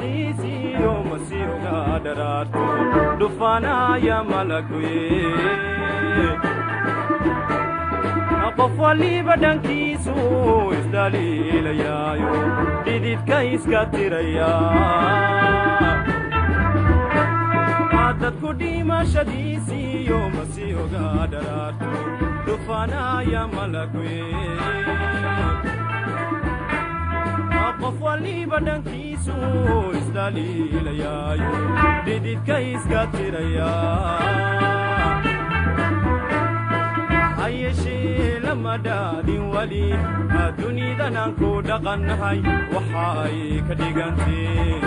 dhimashadiisiyo masiiga dharaarto dhufaanaya malaguye qof waliba dhankiisu isdhaliilayaayo dhididka iska tiraya dadku dhimashadiisiyo masiiga dharaarto dhufaanaya malaguye qof waliba dhankiisu isdhaliilayaayo dhididka iska tiraya hayeshee lama dhaadin weli dunidanaan ku dhaqannahay waxa ay ka dhigantee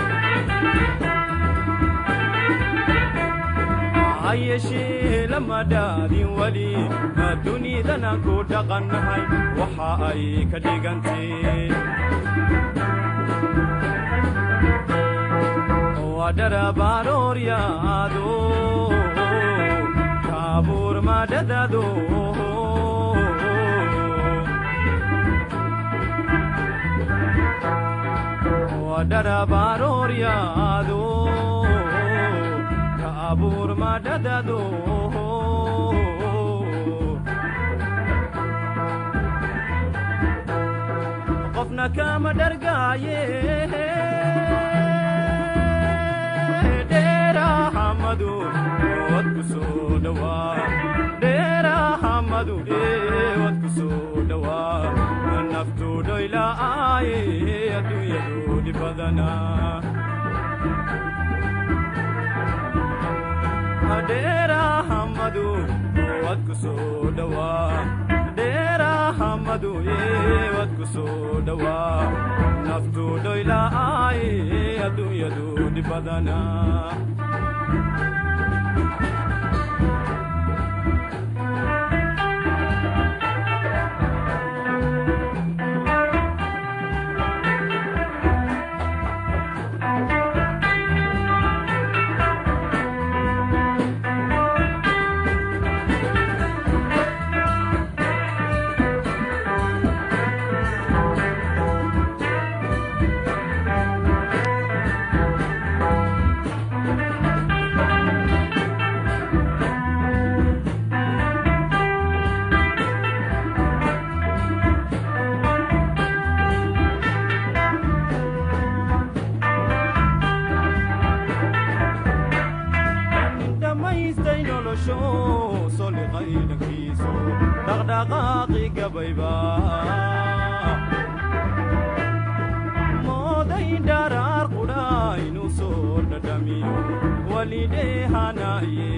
hayeshee lama dhaadin weli dunidanaan ku dhaqannahay waxa ay ka dhigantee wadharabarooryaado kaabuur madhadado wadharabarooryaado kaabuur madhadado qofna kama dhargaaye dheerahamadu wadku soo dhawaa dheerahamadu wadku soo dhawaa naftu dhoyla'aaye adduunyadu dhibadana dheerahamadu wadku soo dhawaa dheerahamadu wadku soo dhawaa naftu dhoyla'aaye adduunyadu dhibadana dhamaystay nolosho soliqay dhankiiso dhaqdhaqaaqi gabayba mooday dharaar qudha inuu soo dhadhamiyo walidheehanaye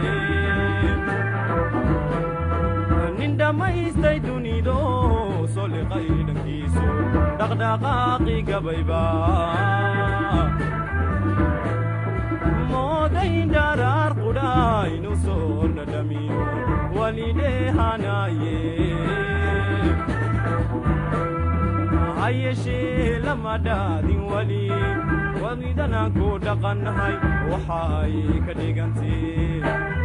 nin dhammaystay dunido soliqay dhankiiso dhaqdhaqaaqi gabayba mooday dharaar qudha inuu soo dhadhamiyo walidheehanaye hayeshee lama dhaadin weli wadidanaan ku dhaqannahay waxa ay ka dhigantee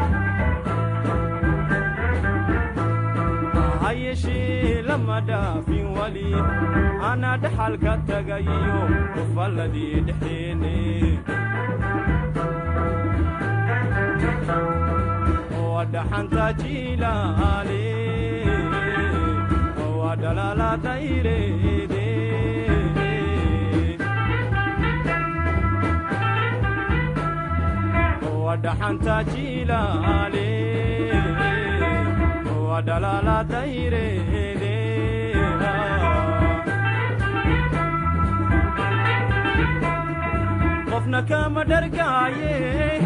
hayeshee lama dhaafin weli ana dhaxalka tagayiyo ufalladii dhexdeene wadhaxanta jilaale wadhalaalatayreede wadhaxanta jilaale wadhalaalatayreede qofna kama dhargaaye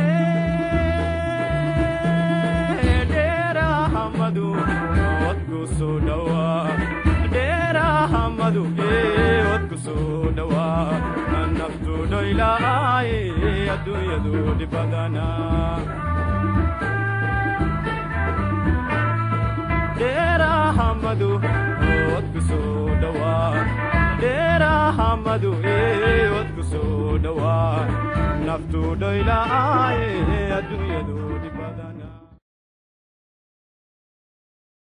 dheerahamadu wadku soo dhawaa dheerahamadu wadku soo dhawaa naftu dhoyla'aaye adduunyadu dhibadana dheerahamadu wadku soo dhawaa dheerahamadu wadku soo dhawaa naftu dhoyla'aaye adduunyadu dhibadana